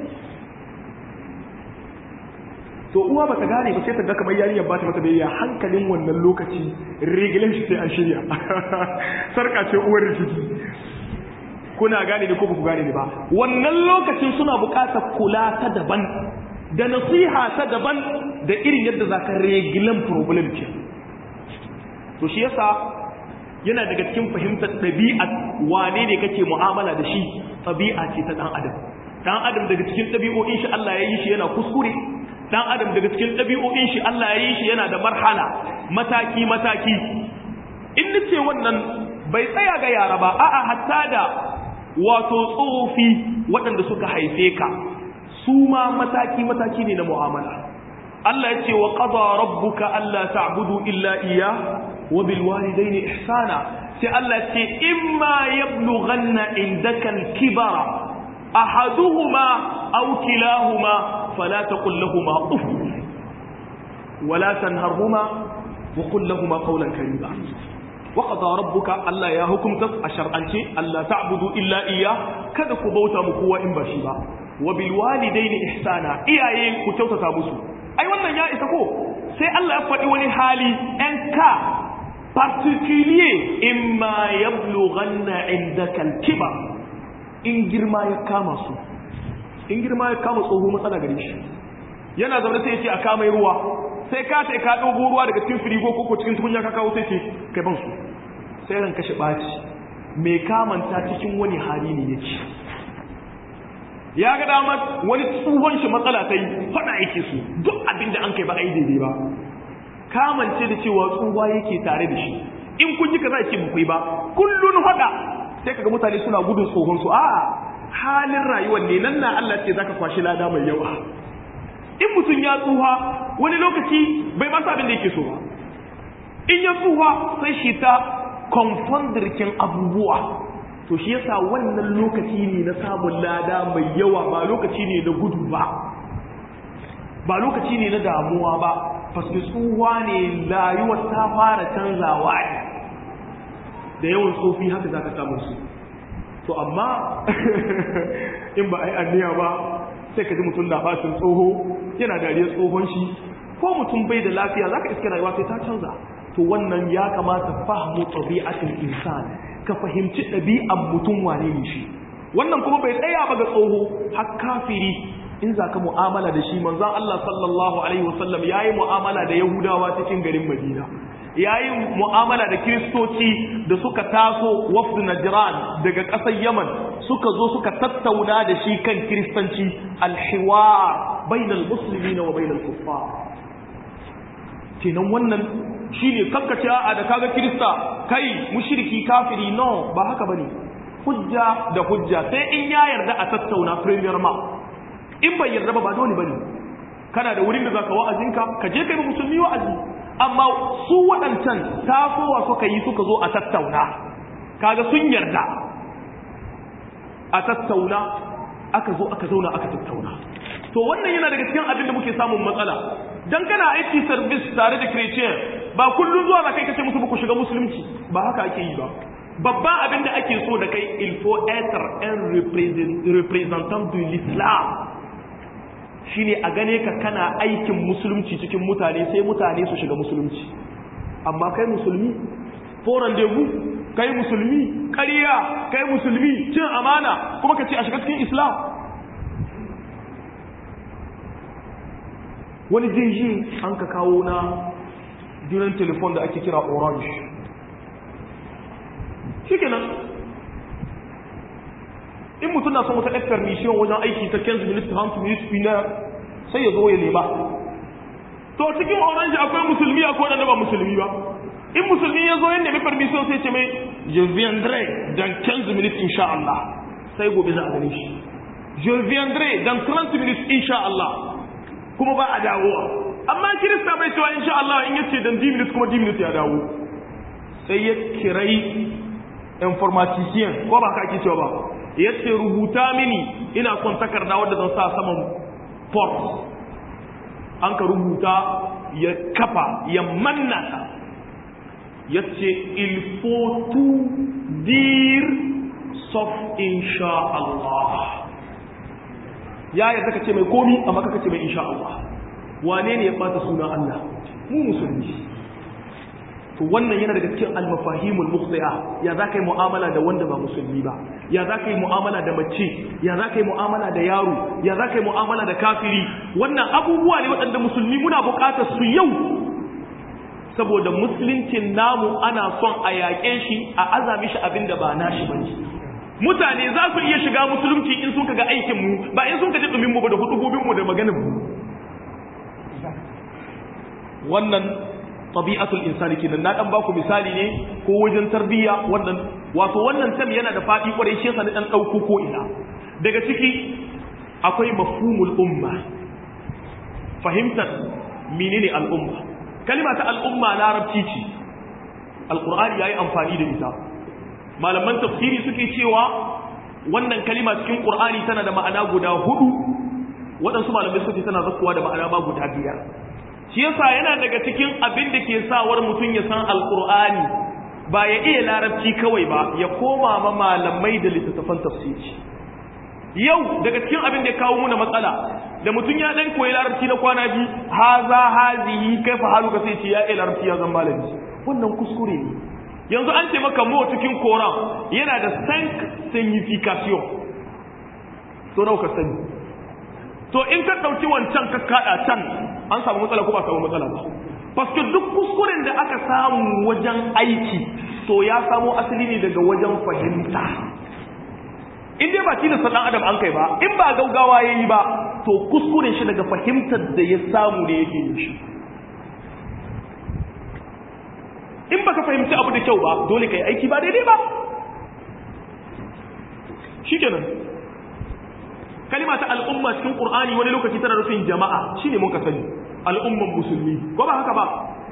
to uwa ba ta gane ba sai ta ga kamar yarinyar ba ta mata biyayya hankalin wannan lokaci rigilan shi sai an shirya sarka ce uwar rikici kuna gane ne ko ba ku gane ne ba wannan lokacin suna buƙatar kula ta daban da nasiha ta daban da irin yadda za ka regilan problem ce to shi yasa yana daga cikin fahimtar ɗabi'a wane ne kake mu'amala da shi ɗabi'a ce ta ɗan adam ɗan adam daga cikin ɗabi'o'in shi Allah ya yi shi yana kuskure ɗan adam daga cikin ɗabi'o'in shi Allah ya yi shi yana da marhala mataki mataki in nace wannan bai tsaya ga yara ba a'a hatta da wato tsofi waɗanda suka haife ka su ma mataki-mataki ne na mu'amala Allah ya ce wa qada rabbuka alla ta'budu illa iya wa bil walidayni ihsana sai Allah ya ce imma yablughanna indaka al-kibara ahaduhuma aw kilahuma fala taqul lahumu uff wala tanharhuma wa qul lahumu qawlan karima wa qada rabbuka Allah ya hukumta a shar'ance Allah ta'budu illa iya kada ku bauta mu kowa in ba shi ba wa bil walidaini ihsana iyaye ku kyautata musu ai wannan ya isa ko sai Allah ya faɗi wani hali ɗan ka particulier imma yablughanna indaka al-kibar in girma ya kama su in girma ya kama tsoho matsala gare shi yana zaune sai ya ce a kama ruwa sai ka sai ka dogo ruwa daga cikin firigo ko cikin tukunya ka kawo sai ce kai ban su sai ran kashe baci mai kamanta cikin wani hali ne yake ya ga dama wani tsohon shi matsala ta yi faɗa yake su duk abinda an kai ba a yi daidai ba kamance da cewa tsuwa yake tare da shi in kun ji ka za ce bukwai ba kullun faɗa sai kaga mutane suna gudun tsohon su a halin rayuwar ne nan na Allah ce zaka kwashi lada mai yawa in mutum ya tsuha wani lokaci bai masa abin da yake so ba in ya tsuha sai shi ta confondirkin abubuwa to shi yasa wannan lokaci ne na samun lada mai yawa ba lokaci ne na gudu ba ba lokaci ne na damuwa ba faske tsuwa ne rayuwar ta fara canzawa ne da yawan tsofi haka za ka samun su to amma in ba a yi anniya ba sai ka ji mutum na bacin tsoho yana dariyar tsohon shi ko mutum bai da lafiya za ka iska rayuwa sai ta canza to wannan ya kamata fahmu tabi'atul insan ka fahimci ɗabi'an mutum wane ne shi wannan kuma bai tsaya ba ga tsoho har kafiri in za ka mu'amala da shi manzon Allah sallallahu alaihi wasallam yayi mu'amala da yahudawa cikin garin Madina yayi mu'amala da kiristoci da suka taso wafd najran daga ƙasar Yaman suka zo suka tattauna da shi kan kiristanci alhiwar bainal muslimina wa bainal kuffar kenan wannan shine kakkace a da kaga kirista kai mushriki kafiri no ba haka bane hujja da hujja sai in ya yarda a tattauna premier ma in bai yarda ba ba dole bane kana da wurin da zaka wa'azinka ka je kai musulmi wa'azi amma su waɗancan tasowa suka yi suka zo a tattauna kaga sun yarda a tattauna aka zo aka zauna aka tattauna to wannan yana daga cikin abin da muke samun matsala dan kana aiki service tare da christian ba kullun zuwa ba kai kace musu ku shiga musulunci ba haka ake yi ba babban abin da ake so da kai il faut être un représentant de l'islam shine a gane ka kana aikin musulunci cikin mutane sai mutane su shiga musulunci amma kai musulmi for rendezvous kai musulmi ƙarya kai musulmi cin amana kuma ka ce a shiga cikin islam wani jirgi an ka kawo na jiran telefon da ake kira orange shi kenan in mutum na son wata ɗan permission wajen aiki ta 15 minutes 30 minutes na sai ya zo ya nema to cikin orange akwai musulmi akwai wanda ba musulmi ba in musulmi ya zo ya nemi permission sai ce mai je viendrai dans 15 minutes insha Allah sai gobe za a gane shi je viendrai dans 30 minutes insha Allah kuma ba a dawowa amma kirista bai cewa insha Allah in yace dan 10 minutes kuma 10 minutes ya dawo sai ya kirai informatician ko ba ka ake cewa ba yace rubuta mini ina son takarda wadda zan sa saman port an ka rubuta ya kafa ya manna ta yace il faut tout dire sauf insha Allah ya yarda ka ce mai komi amma ka ce mai insha Allah wane ne ya bata suna Allah mu musulmi to wannan yana daga cikin almafahimul mukhti'a ya za ka yi mu'amala da wanda ba musulmi ba ya za ka yi mu'amala da mace ya za ka yi mu'amala da yaro ya za ka yi mu'amala da kafiri wannan abubuwa ne waɗanda musulmi muna buƙatar su yau saboda musuluncin namu ana son a yaƙe shi a azami shi abin da ba nashi ba ne mutane za su iya shiga musulunci in sun kaga aikin mu ba in sun kaji dumin mu ba da hudubobin mu da maganin mu wannan tabi'atul insani kenan na dan baku misali ne ko wajen tarbiyya wannan wato wannan tam yana da fadi kwarai shi yasa na dan dauko ko ina daga ciki akwai mafhumul umma fahimtar menene al'umma kalima ta al'umma larabci ce alqur'ani yayi amfani da ita malaman tafsiri suke cewa wannan kalima cikin qur'ani tana da ma'ana guda hudu waɗansu malamai suke tana zakkuwa da ma'ana ba guda biyar shi yasa yana daga cikin abin da ke sawar mutum ya san alkur'ani ba ya iya larabci kawai ba ya koma ma malamai da littattafan tafsiri yau daga cikin abin da ya kawo muna matsala da mutum ya dan koyi larabci na kwana biyu haza hazihi kaifa haluka sai ce ya iya larabci ya zan malami wannan kuskure ne yanzu an ce maka mo cikin koran yana da cinq signification to nawa ka sani to in ka dauki wancan ka kada can an samu matsala ko ba samu matsala ba paske duk kuskuren da aka samu wajen aiki to ya samo asali ne daga wajen fahimta in dai ba tilasta dan adam an kai ba in ba gaugawa yayi ba to kuskuren shi daga fahimtar da ya samu ne yake yin shi in baka fahimci abu da kyau ba dole kai aiki ba daidai ba shikenan kalima ta al'umma cikin qur'ani wani lokaci tana nufin jama'a shine mun ka sani al'umman musulmi ko ba haka ba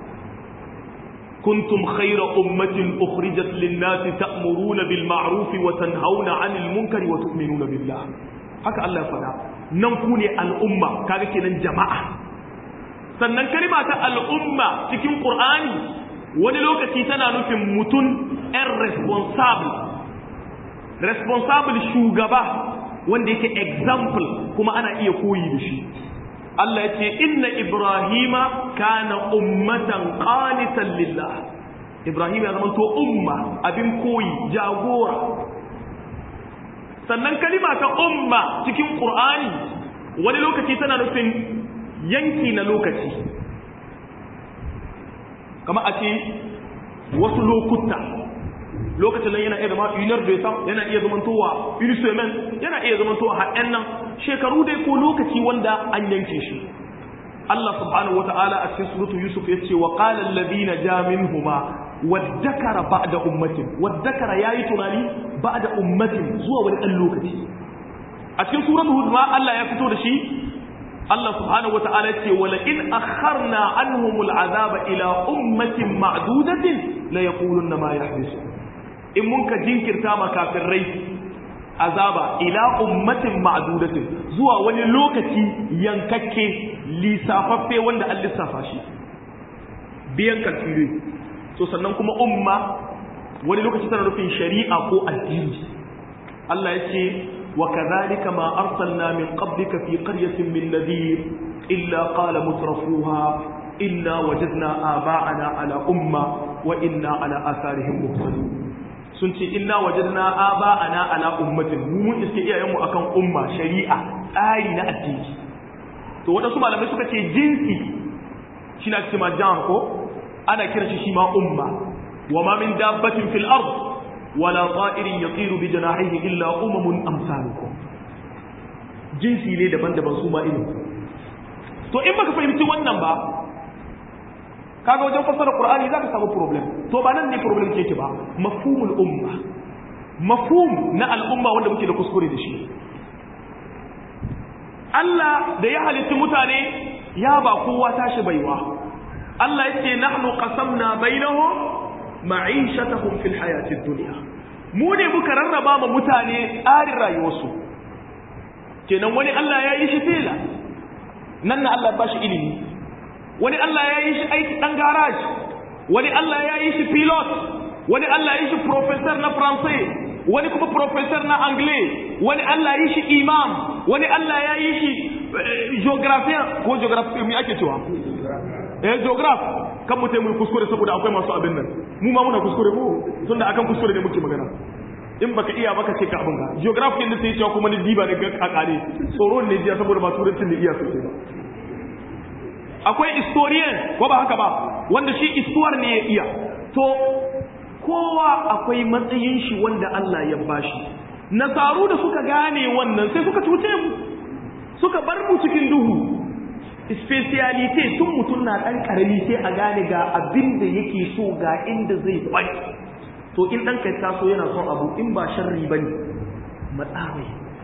kuntum khayra ummatin ukhrijat lin-nasi ta'muruna bil ma'ruf wa tanhauna 'anil munkari wa tu'minuna billah haka Allah ya faɗa nan ku ne al'umma kaga kenan jama'a sannan kalima ta al'umma cikin qur'ani wani lokaci tana nufin mutum ɗan responsible responsible shugaba wanda yake example kuma ana iya koyi da shi Allah ya ce inna ibrahima kana ummatan qanitan lillah ibrahim ya zama to umma abin koyi jagora sannan kalima ta umma cikin qur'ani wani lokaci tana nufin yanki na lokaci kama a ce wasu lokuta lokacin nan yana iya zama unar da ya yana iya zamantowa unisemen yana iya zamantowa haɗen nan shekaru dai ko lokaci wanda an yanke shi Allah subhanahu wa ta'ala a cikin suratu Yusuf ya ce wa qala alladhina ja minhuma waddakara ba'da ummatin waddakara yayi tunani ba'da ummatin zuwa wani dan lokaci a cikin suratu Hud ma Allah ya fito da shi Allah subhanahu wa ta'ala ce wala in akharna anhumul azaba ila ummatin ma'dudatin la yaquluna ma yahbisu in mun ka jinkirta ma kafirai azaba ila ummatin ma'dudatin zuwa wani lokaci yankakke lisafaffe wanda an lissafa shi biyan kalkire to sannan kuma umma wani lokaci tana nufin shari'a ko addini Allah ya ce wa kadhalika ma arsalna min qablika fi qaryatin min nadhir illa qala mutrafuha inna wajadna aba'ana ala umma wa inna ala atharihim muqtadun sun ce inna wajadna aba'ana ala ummatin mu mun iske iyayenmu akan umma shari'a tsari na addini to wadansu malamai suka ce jinsi shi na cewa jan ko ana kira shi shi ma umma wa ma min dabbatin fil ard wala ta'irin yatiru bi janahihi illa umamun amsalukum jinsi ne daban-daban su ma irin to in baka fahimci wannan ba kaga wajen fassara qur'ani zaka samu problem to ba nan ne problem ke ba mafhumul umma mafhum na al'umma wanda muke da kuskure da shi Allah da ya halitta mutane ya ba kowa tashi baiwa Allah yake nahnu qasamna bainahum ma'ishatahum fil hayatid dunya mu ne muka rarraba ma mutane tsarin rayuwarsu kenan wani Allah ya yi shi tela nan na Allah ba shi ilimi wani Allah ya yi shi aiki dan garage wani Allah ya yi shi pilot wani Allah ya yi shi professor na faransai wani kuma professor na anglais wani Allah ya yi shi imam wani Allah ya yi shi geographian ko geography me ake cewa eh geograph kan mutai mu kuskure saboda akwai masu abin nan mu ma muna kuskure mu tunda akan kuskure ne muke magana in baka iya baka ce ka abin ka geography ne sai cewa kuma ni diba da ga kakare tsoron ne jiya saboda ba turancin da iya sosai ba akwai historian ko ba haka ba wanda shi istuwar ne ya iya to kowa akwai matsayin shi wanda Allah ya bashi nasaru da suka gane wannan sai suka cuce mu suka bar mu cikin duhu specialite tun mutum na ɗan ƙarami sai a gane ga abin da yake so ga inda zai kwai to in ɗan kai taso yana son abu in ba sharri ba ne matsawai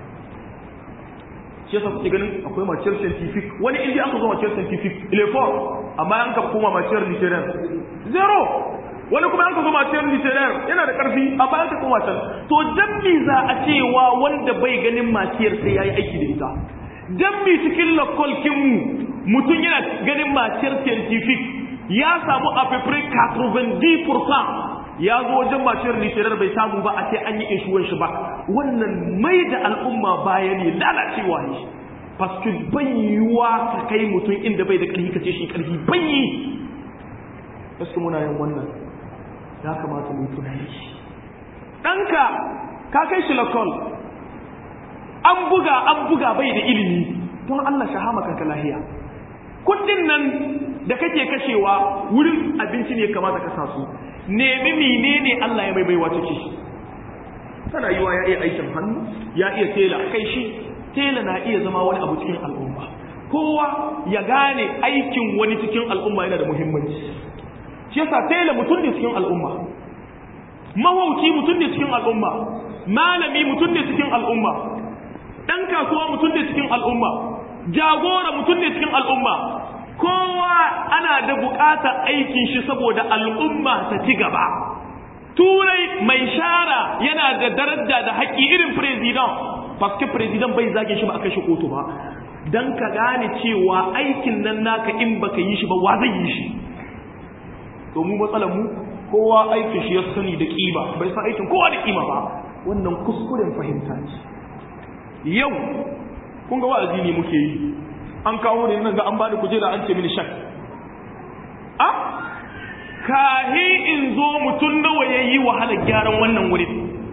shi yasa kuke ganin akwai maciyar scientific wani inda aka zo maciyar scientific ilefon amma an ka koma maciyar literaire zero wani kuma an ka zo maciyar literaire yana da ƙarfi amma an ka koma can to dabbi za a cewa wanda bai ganin maciyar sai ya yi aiki da ita dabbi cikin lakolkinmu mutum yana ganin maciyar scientific ya samu a fefere 90% ya zo wajen maciyar literar bai samu ba a ce an yi ishuwan shi ba wannan mai da al'umma baya ne lalacewa ne paske bayyuwa ka kai mutum inda bai da ƙarfi ka ce shi ƙarfi bayyi gaske muna yin wannan ya kamata mu tunani ɗanka ka kai shi lakol an buga an buga bai da ilimi don Allah shahama kanka lahiya kudin nan da kake kashewa wurin abinci ne kamata ka sa su nemi menene Allah ya mai baiwa ciki tana yiwa ya iya aikin hannu ya iya tela kai shi tela na iya zama wani abu cikin al'umma kowa ya gane aikin wani cikin al'umma yana da muhimmanci shi yasa tela mutum ne cikin al'umma mahauci mutum ne cikin al'umma malami mutum ne cikin al'umma dan kasuwa mutum ne cikin al'umma jagora mutum ne cikin al'umma kowa ana da buƙatar aikin shi saboda al'umma ta ci gaba turai mai shara yana da daraja da haƙƙi irin president paske president bai zage shi ba aka shi kotu ba dan ka gane cewa aikin nan naka in baka yi shi ba wa zai yi shi to mu matsalar mu kowa aikin shi ya sani da kima bai san aikin kowa da kima ba wannan kuskuren fahimta ce yau kun ga wa'azi ne muke yi an kawo ne nan ga an bani kujera an ce mini shak a kahi in zo mutum nawa ya yi wahalar gyaran wannan wurin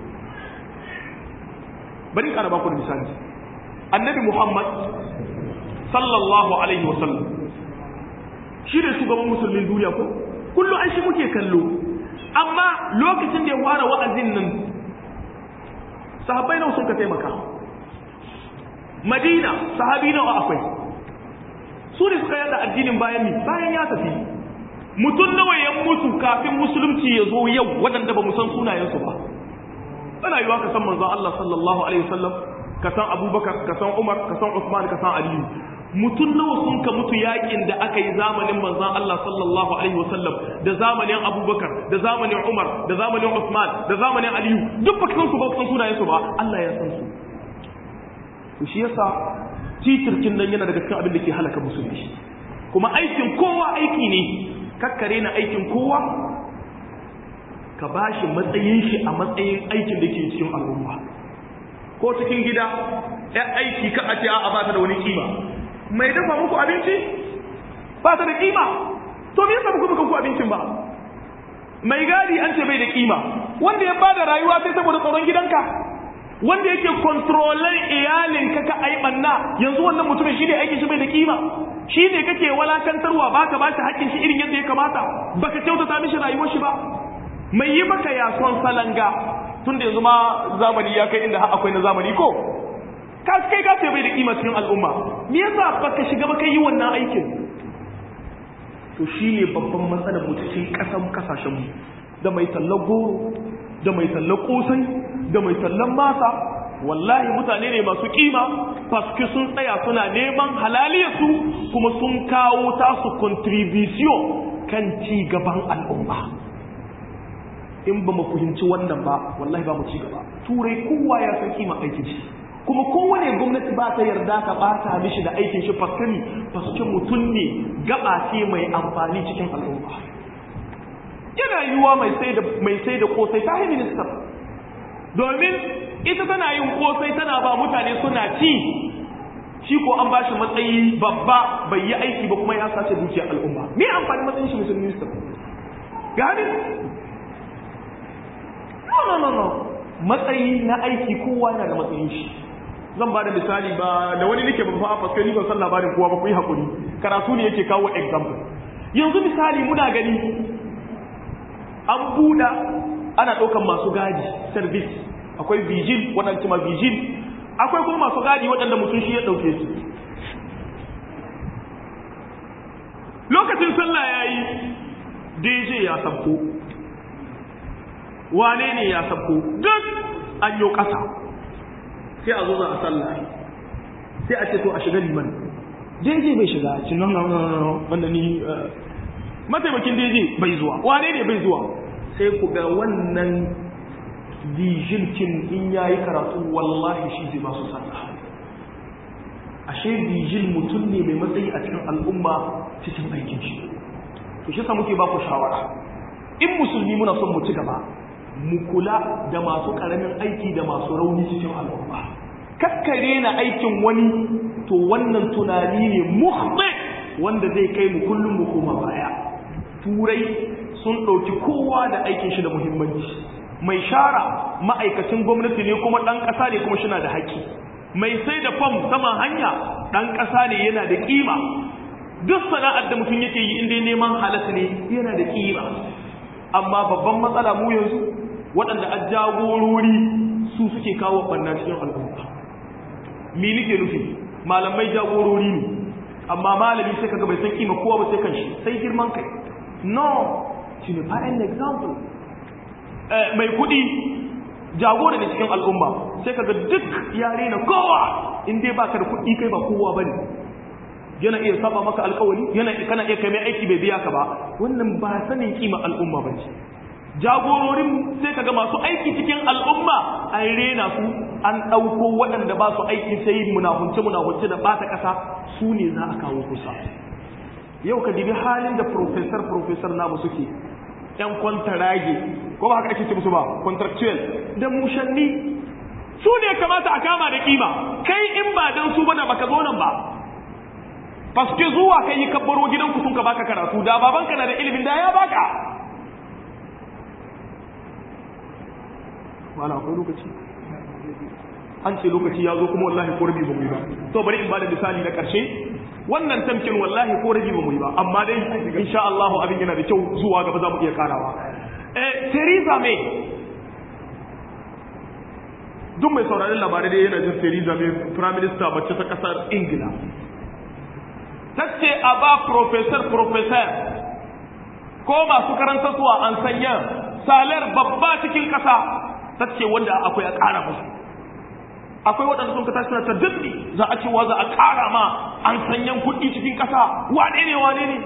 bari ƙara baku da misali annabi muhammad sallallahu alaihi wasallam shi ne shugaban musulmin duniya ko kullum an shi muke kallo amma lokacin da ya fara wa'azin nan sahabbai nawa sun ka taimaka madina sahabi nawa akwai su ne suka yada addinin bayan mi bayan ya tafi mutum nawa ya mutu kafin musulunci ya zo yau waɗanda ba mu san sunayensu ba ana yiwa ka san manzon Allah sallallahu alaihi wasallam ka san Abubakar ka san Umar ka san Usman ka san Aliyu mutum nawa sun ka mutu yakin da aka yi zamanin manzon Allah sallallahu alaihi wasallam da zamanin Abubakar da zamanin Umar da zamanin Usman da zamanin Aliyu duk ba san su ba san sunayensu ba Allah ya san su to shi yasa titirkin nan yana daga cikin abin da ke halaka musulmi kuma aikin kowa aiki ne kakkare na aikin kowa ka bashi matsayin shi a matsayin aikin da ke cikin al'umma ko cikin gida ya aiki ka a ce a ba ta da wani kima mai dafa muku abinci ba ta da kima to me yasa muku muku ku abincin ba mai gadi an ce bai da kima wanda ya bada rayuwa sai saboda tsaron gidanka wanda yake kontrolan iyalinka ka ai banna yanzu wannan mutumin shine aikin shi bai da kima shine kake walakantarwa baka ba shi hakkin shi irin yadda ya kamata baka kyautata mishi rayuwar shi ba mai yi maka yason salanga tunda yanzu ma zamani ya kai inda har akwai na zamani ko ka kai ka ce bai da kima cikin al'umma me yasa baka shiga baka yi wannan aikin to shine babban matsalar mu cikin kasan kasashen mu da mai tallar goro da mai tallar kosai da mai tallar masa wallahi mutane ne masu kima paske sun tsaya suna neman halaliyarsu kuma sun kawo tasu contribution kan ci gaban al'umma in ba mu fahimci wannan ba wallahi ba mu ci gaba turai kowa ya san kima aikin shi kuma kowane gwamnati ba ta yarda ka bata mishi da aikin shi faskani faske mutum ne gaba ce mai amfani cikin al'umma yana yiwuwa mai sai da mai sai da kosai ta minister domin ita tana yin kosai tana ba mutane suna ci shi ko an bashi matsayi babba bai yi aiki ba kuma ya sace dukiyar al'umma me amfani matsayin shi mutum minister gani no no no no matsayi na aiki kowa yana da matsayin shi zan ba da misali ba da wani nake ba fa paske ni ban san labarin kowa ba ku yi hakuri karatu ne yake kawo example yanzu misali muna gani an buɗa ana ɗaukan masu gadi service akwai vigil waɗanda ma vigil akwai kuma masu gadi waɗanda mutum shi ya ɗauke su lokacin sallah ya yi dj ya sabko wane ne ya sabko duk an yi ƙasa sai a zo za a sallah sai a ce to a shiga liman dj bai shiga ci nan nan nan wanda ni mataimakin dj bai zuwa wane ne bai zuwa sai ku ga wannan dijilkin in ya yi karatu wallahi shi zai masu sallah ashe dijil mutum ne mai matsayi a cikin al'umma cikin aikin shi to shi sa muke ba ku shawara in musulmi muna son mu ci gaba mu kula da masu karamin aiki da masu rauni cikin al'umma kakkare na aikin wani to wannan tunani ne muhdi wanda zai kai mu kullum mu koma baya turai sun ɗauki kowa da aikin shi da muhimmanci mai shara ma'aikacin gwamnati ne kuma ɗan ƙasa ne kuma shina da haƙƙi mai sai da fam saman hanya ɗan ƙasa ne yana da ƙima duk sana'ar da mutum yake yi inda neman halatta ne yana da ƙima amma babban matsala mu yanzu waɗanda a jagorori su suke kawo ɓanna cikin al'umma me nake nufi malamai jagorori ne amma malami sai kaga bai san kima kowa ba sai kan shi sai girman kai no shi ne fa'in example mai kuɗi jagora ne cikin al'umma sai kaga duk yare na kowa in dai baka da kuɗi kai ba kowa bane yana iya saba maka alkawari yana kana iya kai mai aiki bai biya ka ba wannan ba sanin kima al'umma ba ce jagororin sai kaga masu aiki cikin al'umma an rena su an ɗauko waɗanda ba su aiki sai munahunce munahunce da ɓata ƙasa su ne za a kawo kusa yau ka dibi halin da professor professor namu suke yan kwantarage ko ba haka ake ce musu ba contractual da mushanni su ne kamata a kama da kima kai in ba dan su bana baka zo nan ba paske zuwa kai yi kabbaro gidanku sun ka baka karatu da babanka na da ilimin da ya baka wala akwai lokaci an ce lokaci ya zo kuma wallahi ko rabi ba mu yi ba to bari in bada misali na karshe wannan tamkin wallahi ko rabi ba mu yi ba amma dai insha Allah abin yana da kyau zuwa gaba za mu iya karawa eh Theresa May duk mai sauraron labarai dai yana jin Theresa May prime minister mace ta kasar Ingila tace a ba professor professor ko masu karanta suwa an sanya salar babba cikin kasa tace wanda akwai a ƙara musu akwai waɗanda sun kata suna ta dabbi za a cewa za a ƙara ma an sanyan kuɗi cikin ƙasa wane ne wane ne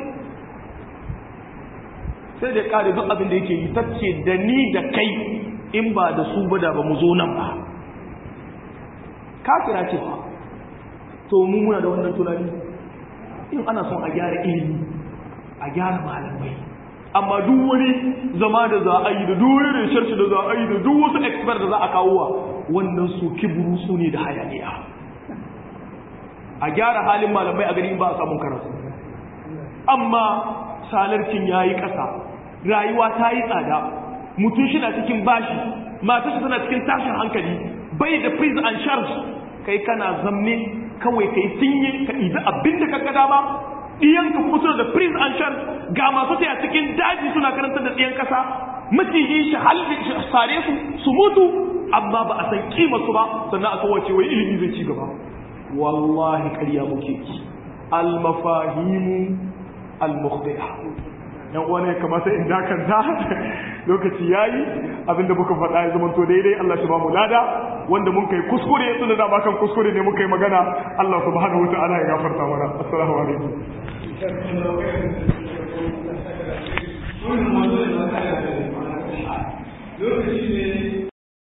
sai da ƙare duk abin da yake yi tace da ni da kai in ba da su ba da ba mu zo nan ba kafira ce ba to mu muna da wannan tunani in ana son a gyara ilimi a gyara malamai amma duk wani zama da za a yi da duk wani research da za a yi da duk wasu expert da za a kawo wa wannan su kiburu su ne da hayaniya a gyara halin malamai a gani ba a samun karatu amma salarkin ya yi ƙasa rayuwa ta yi tsada mutum shi na cikin bashi mata shi tana cikin tashin hankali bai da please and charge kai kana zamme kawai kai sinye ka ɗibi abin da ka ga dama ɗiyanka kuma suna da prince and charge ga masu taya cikin daji suna karanta da ɗiyan ƙasa maciji shi halin shi sare su su mutu amma ba a san kima su ba sannan a kawace wai ilimi zai ci gaba wallahi ƙarya muke ki almafahimu al-mukhti'a yan uwa ne kamata in dakanta lokaci yayi abinda muka faɗa ya zama to daidai Allah shi ba mu lada wanda mun kai kuskure tunda da ba kan kuskure ne muka yi magana Allah subhanahu wa ta'ala ya gafarta mana assalamu alaikum